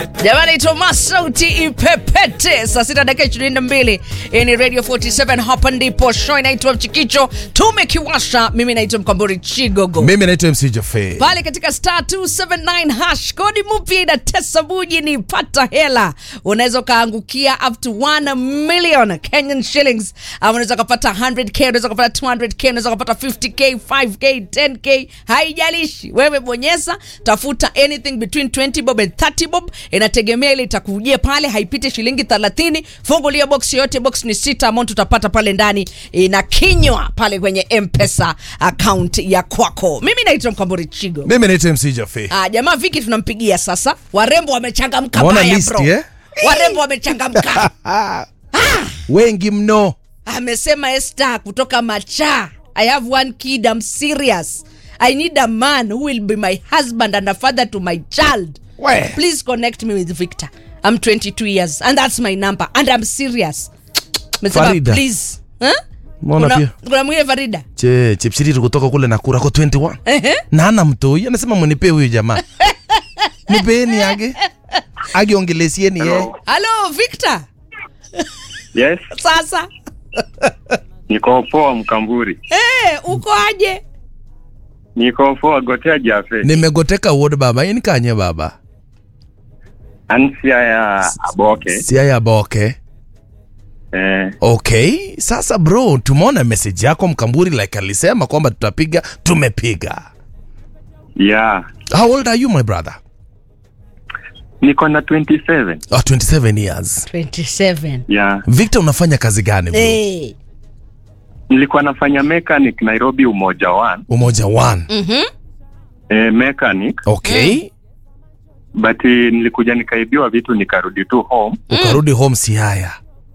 Jamani, Tomas sauti ipepete. Saa sita dakika ishirini na mbili. Hii ni Radio 47, hapa ndipo show inaitwa Mchikicho. Tumekiwasha. Mimi naitwa Mkamburi Chigogo mimi naitwa MC Jaffe. pale katika star 279 hash kodi mpya inatesa buji ni pata hela unaweza ukaangukia up to 1 million kenyan shillings ama unaweza ukapata 100k unaweza ukapata 200k unaweza ukapata 50k 5k 10k haijalishi wewe bonyeza tafuta anything between 20 bob and 30 bob inategemea ile itakujia pale haipiti shilingi 30 fungulia box yote box ni sita amount utapata pale ndani inakinywa pale kwenye mpesa account ya kwako mimi naitwa mkamburi chigo mimi naitwa MC Jaffe. Ah, jamaa Viki tunampigia sasa. Warembo wamechangamka Unaona baya list, bro. eh? Warembo wamechangamka. wengi mno Amesema Esther kutoka Macha. I have one kid, I'm serious. I need a man who will be my husband and a father to my child. We. Please connect me with Victor. I'm 22 years and that's my number and I'm serious. Amesema Farida. please. Huh? Mbona Kuna, pia? kuna mwingine Farida. che chipsiriri kutoka kule Nakuru ako 21 Ehe. na ana mtoi anasema mnipe huyu jamaa nipeeni age agiongelesieni ye Hello. Hello Victor. Yes, Sasa. niko poa Mkamburi, Eh, uko aje? niko poa Gotea Jafe, nimegoteka wod baba in kanye baba ansia ya Aboke. siaya boke Eh, okay sasa bro tumeona message yako mkamburi like alisema kwamba tutapiga tumepiga yeah, how old are you my brother niko na 27 oh, 27 years 27. yeah. victor unafanya kazi gani bro Eh. Nilikuwa nafanya mechanic Nairobi Umoja One, umoja one Mhm. eh, mechanic okay but eh, nilikuja nikaibiwa vitu nikarudi tu home ukarudi home siaya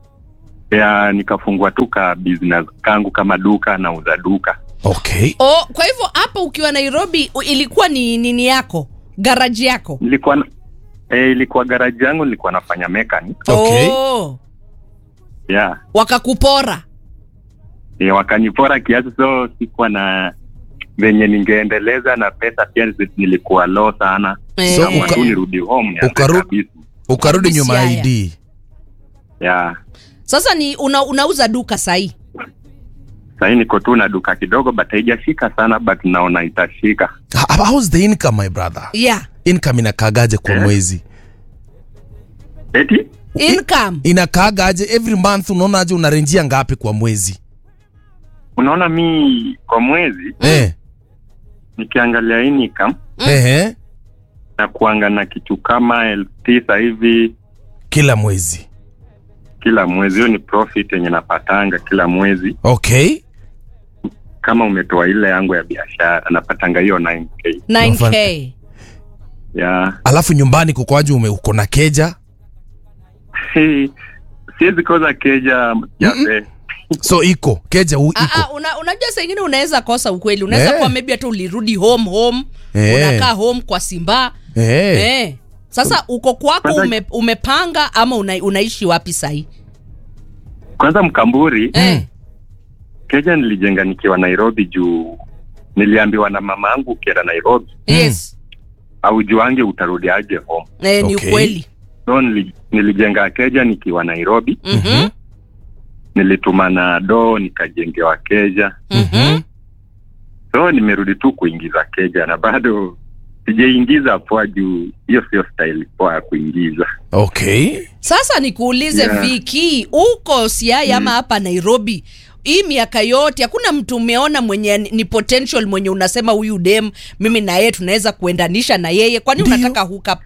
ya nikafungua tu ka business kangu kama duka nauza duka okay Oh, kwa hivyo hapa ukiwa Nairobi u- ilikuwa ni nini yako? Garaji yako? nilikuwa na- eh, ilikuwa garaji yangu nilikuwa nafanya mechanic Okay. Oh, yeah. wakakupora. Eh, wakanipora kiasi so sikuwa na venye ningeendeleza na pesa pia zi- nilikuwa low sana Eh. So, Kama uka- tu nirudi home nianze ukaru- kabisa. ukarudi nyuma Siaya. id yeah. Sasa ni una, unauza duka sahi. sahii niko tu na duka kidogo but haijashika sana but naona itashika How- how's the income my brother Yeah. income inakaagaje kwa Eh? mwezi eti Income. inakaagaje every month unaonaje unarenjia ngapi kwa mwezi unaona mi kwa mwezi eh. nikiangalia income Ehe. na kuanga na kitu kama elfu tisa hivi kila mwezi kila mwezi hiyo ni profit yenye napatanga kila mwezi okay kama umetoa ile yangu ya biashara napatanga hiyo 9k 9k. yeah. alafu nyumbani kukoaje ume uko na keja Si- siwezi koza keja jape so iko keja u, Ah, iko ah, una, unajua saa ingine unaweza kosa ukweli. Unaweza Eh. kuwa maybe hata ulirudi home home. Eh. Unakaa home kwa Simba. eh. Eh. Sasa uko kwako Kwanza- ume, umepanga ama una, unaishi wapi sahi? kwanza mkamburi Eh. keja nilijenga nikiwa nairobi juu niliambiwa na mama yangu ukienda nairobi Yes. aujuange utarudi aje home Eh, ni Okay. ukweli. so nili, nilijenga keja nikiwa nairobi Mhm. nilituma na doo nikajengewa keja Mhm. so nimerudi tu kuingiza keja na bado sijaingiza poa juu hiyo sio style poa ya kuingiza okay Sasa nikuulize Yeah. Viki, uko Siaya ama hapa Nairobi, hii miaka yote hakuna mtu umeona mwenye ni ni potential mwenye unasema huyu dem mimi na yeye tunaweza kuendanisha na yeye, kwani Ndio. unataka hook up?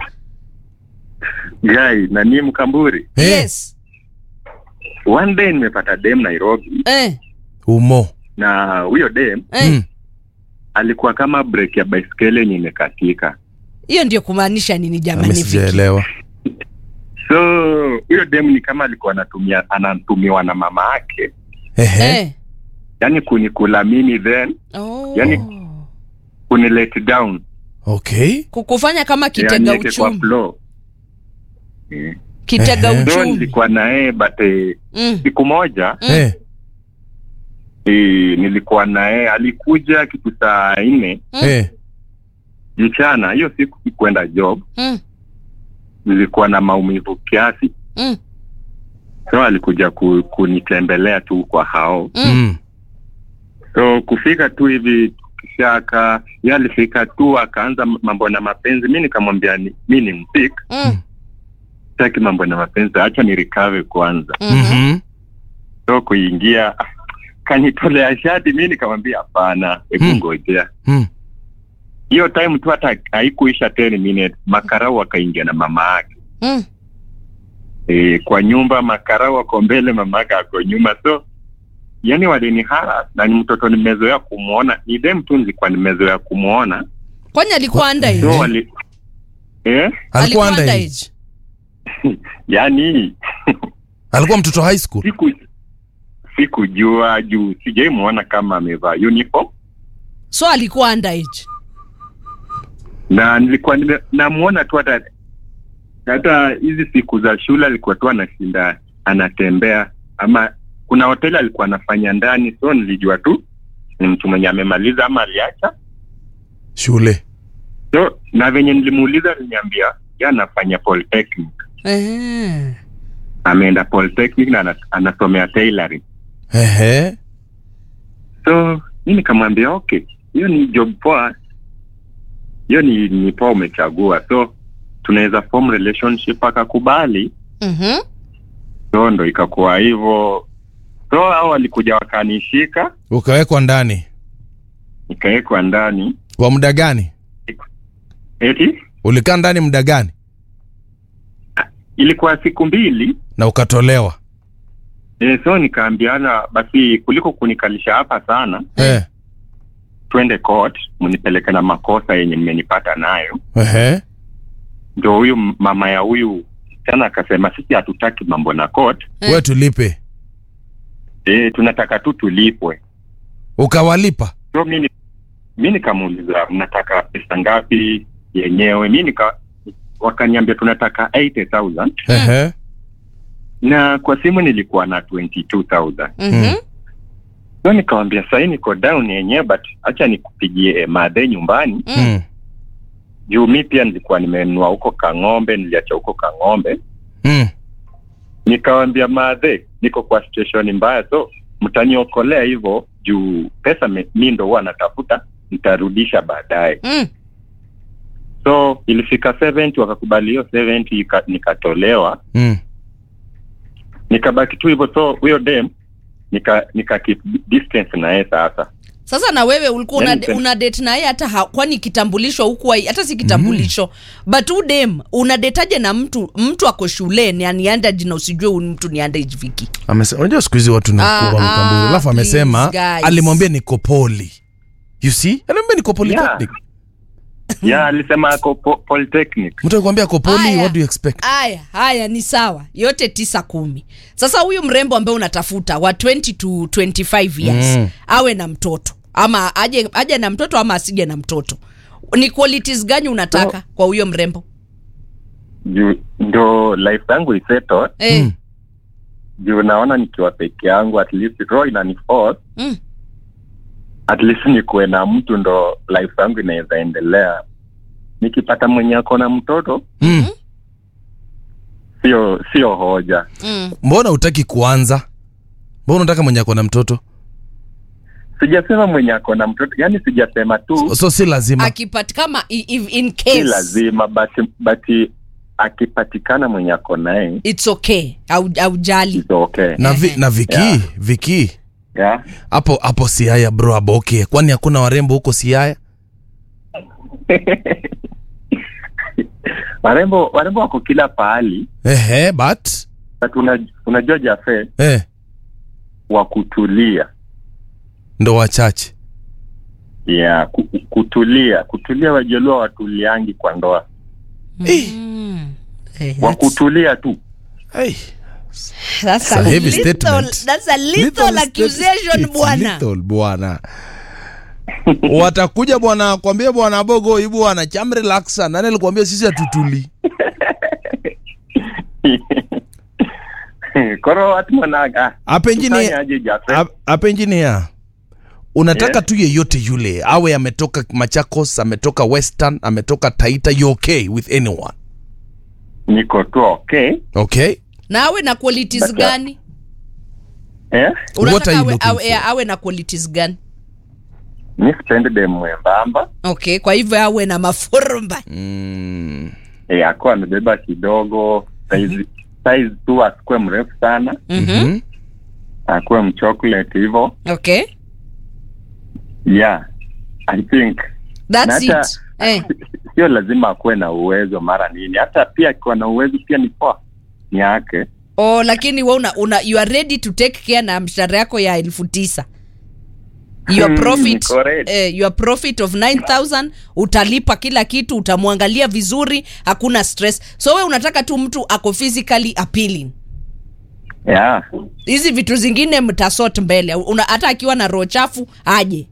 gai na ni mkamburi Eh, Yes. one day nimepata dem nairobi Eh, umo na huyo dem eh. Mm. alikuwa kama break ya baiskeli yenye imekatika Hiyo ndio kumaanisha nini Mimi jamani Viki? sijaelewa so huyo dem ni kama alikuwa anatumia anatumiwa na mama yake Ehe. Eh. yani kunikula mimi then Oh. Yani- kuni let down okay kukufanya kama kitega niweke kwa uchumi, flow Mm. kitega Ehe. so uchumi. nilikuwa na yeye but eh, Mm. siku moja Mm. Eh. eh, nilikuwa na yeye alikuja kitu saa nne Mm. Eh. mchana hiyo siku sikuenda job Mm. nilikuwa na maumivu kiasi Mm. so alikuja ku, kunitembelea tu kwa hao Mm. Mm. so kufika tu hivi tukishaka ye alifika tu akaanza mambo na mapenzi mi nikamwambia ni, mi ni mpik Mm. taki mambo na mapenzi hacha ni recover kwanza Mhm. Mhm. so kuingia ah, kanitolea shati mi nikamwambia hapana hebu Mm. ngojea Mm. hiyo time tu hata haikuisha 10 minutes makarau akaingia na mama yake Mm. e, kwa nyumba makarau ako mbele mama yake ako nyuma so yani walinihara na ni mtoto nimezoea kumwona ni dem tu nilikuwa nimezoea kumwona kwani alikuwa underage? so wali eh? alikuwa underage. underage? yani alikuwa mtoto high school siku sikujua juu sijaimwona kama amevaa uniform so alikuwa underage. na nilikuwa nime- namuona tu hata hata hizi siku za shule alikuwa tu anashinda anatembea ama kuna hoteli alikuwa anafanya ndani so nilijua tu ni mtu mwenye amemaliza ama aliacha shule so na venye nilimuuliza aliniambia ya anafanya polytechnic Eh. ameenda polytechnic na ana- anasomea tailoring Ehe. so mi nikamwambia okay hiyo ni job poa hiyo ni, ni poa umechagua so tunaweza form relationship akakubali Mhm. so ndo ikakuwa hivyo so hao walikuja wakanishika ukawekwa ndani nikawekwa ndani kwa muda gani eti ulikaa ndani muda gani ilikuwa siku mbili na ukatolewa e, so nikaambiana basi kuliko kunikalisha hapa sana Eh. twende court mnipeleke na makosa yenye mmenipata nayo Ehe. ndo huyu m- mama ya huyu tena akasema sisi hatutaki mambo na court Eh. we tulipe e, tunataka tu tulipwe ukawalipa so mi ni- mi nikamuuliza mnataka pesa ngapi yenyewe mi nika wakaniambia tunataka 80000 Ehe. na kwa simu nilikuwa na 22000 Mhm. so nikawambia sahii niko down yenyewe but hacha nikupigie madhe nyumbani Mm. Mm. juu mi pia nilikuwa nimenunua huko kang'ombe niliacha huko kang'ombe Mm. nikawambia madhe niko kwa situation mbaya so mtaniokolea hivyo juu pesa me- mi ndo huwa natafuta nitarudisha baadaye Mm. so ilifika 70 wakakubali hiyo 70 ika- nikatolewa Mm. nikabaki tu hivyo so huyo dem nika nika keep distance na yeye sasa sasa na wewe ulikuwa una, Yaani- una date naye hata ha, kwani kitambulisho huku hata si kitambulisho but udem una detaje na mtu mtu ako shuleni yani underage na usijue huyu mtu ni underage viki Amese- unajua siku hizi watu ni Ah, wakubwa ah, mkamburi alafu amesema please, guys. alimwambia niko poli you see alimwambia niko polytechnic ya alisema ako po, polytechnic mtu akikwambia ako poli Aya. what do you expect haya haya ni sawa yote tisa kumi sasa huyu mrembo ambaye unatafuta wa 20 to 25 years Mm. awe na mtoto ama aje, aje na mtoto ama asije na mtoto ni qualities gani unataka kwa huyo mrembo juu ndo life yangu iseto eh, Mm. juu naona nikiwa peke yangu at least roho inaniforce mm. at least nikuwe na mtu ndo life yangu inaweza endelea nikipata mwenye ako na mtoto Mm. sio sio hoja Mm. mbona utaki kuanza mbona unataka mwenye ako na mtoto sijasema mwenye ako na mtoto yani sijasema tu so, so si lazima akipati kama i- if in si case lazima but, but akipatikana mwenye ako naye it's okay au, au jali is okay na, vi, Ehe. na viki Yeah. viki yeah? hapo hapo siaya bro aboke kwani hakuna warembo huko siaya warembo warembo wako kila pahali ehe but but una, unajua jafe eh, wa kutulia ndo wachache yeah, ku- kutulia kutulia wajelua watuliangi kwa ndoa mm. Eh, wa that's- kutulia tu hey. that's a a heavy lethal- statement. that's a lethal accusation It's bwana lethal, bwana watakuja bwana kwambia bwana bogo hii bwana cham relaxa nani alikwambia sisi hatutuli koro watu wanaga hapa engineer tufanye aje jafe hap- hapa engineer unataka Yeah. tu yeyote yule awe ametoka machakos ametoka western ametoka taita you okay with anyone niko tu okay okay na awe na qualities But, uh, gani eh? What unataka are you awe, looking awe, for? awe na qualities gani mi sipendi dem mwembamba okay kwa hivyo awe na mafurumba mm. eh, akuwa amebeba kidogo size size tu asikuwe mrefu sana mm-hmm. Mhm. akuwe mchocolate hivyo okay yeah i think that's Na hata- it eh. sio lazima akuwe na uwezo mara nini hata pia akiwa na uwezo pia ni poa ni yake oh, lakini we una, una, you are ready to take care na mshahara yako ya elfu tisa your Hmm, profit niko ready. eh, your profit of 9000 utalipa kila kitu utamwangalia vizuri hakuna stress so we unataka tu mtu ako physically appealing yeah hizi vitu zingine mtasot mbele Una, hata akiwa na roho chafu aje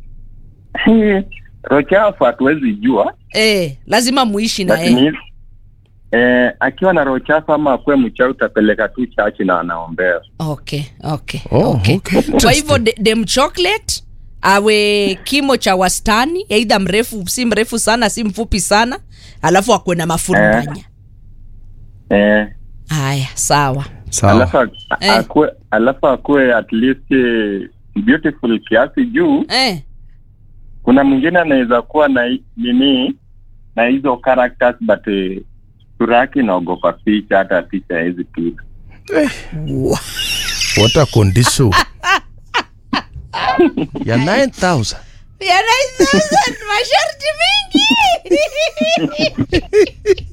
rochafu hatuwezi jua eh, lazima muishi na lakini yeye eh, akiwa na roho chafu ama akuwe mchawi utapeleka tu chachi na anaombea okay okay Oh, okay. okay. kwa hivyo de- dem chocolate awe kimo cha wastani eidha mrefu si mrefu sana si mfupi sana alafu akwe na mafurumbanya eh, haya sawa sawa alafu ak- Eh. akue alafu akue at least eh, beautiful kiasi juu eh. kuna mwingine anaweza kuwa na hi- nini na hizo characters but eh, sura yake inaogopa picha hata picha hawezi piga what a condition ya 9000 Yana- masharti mingi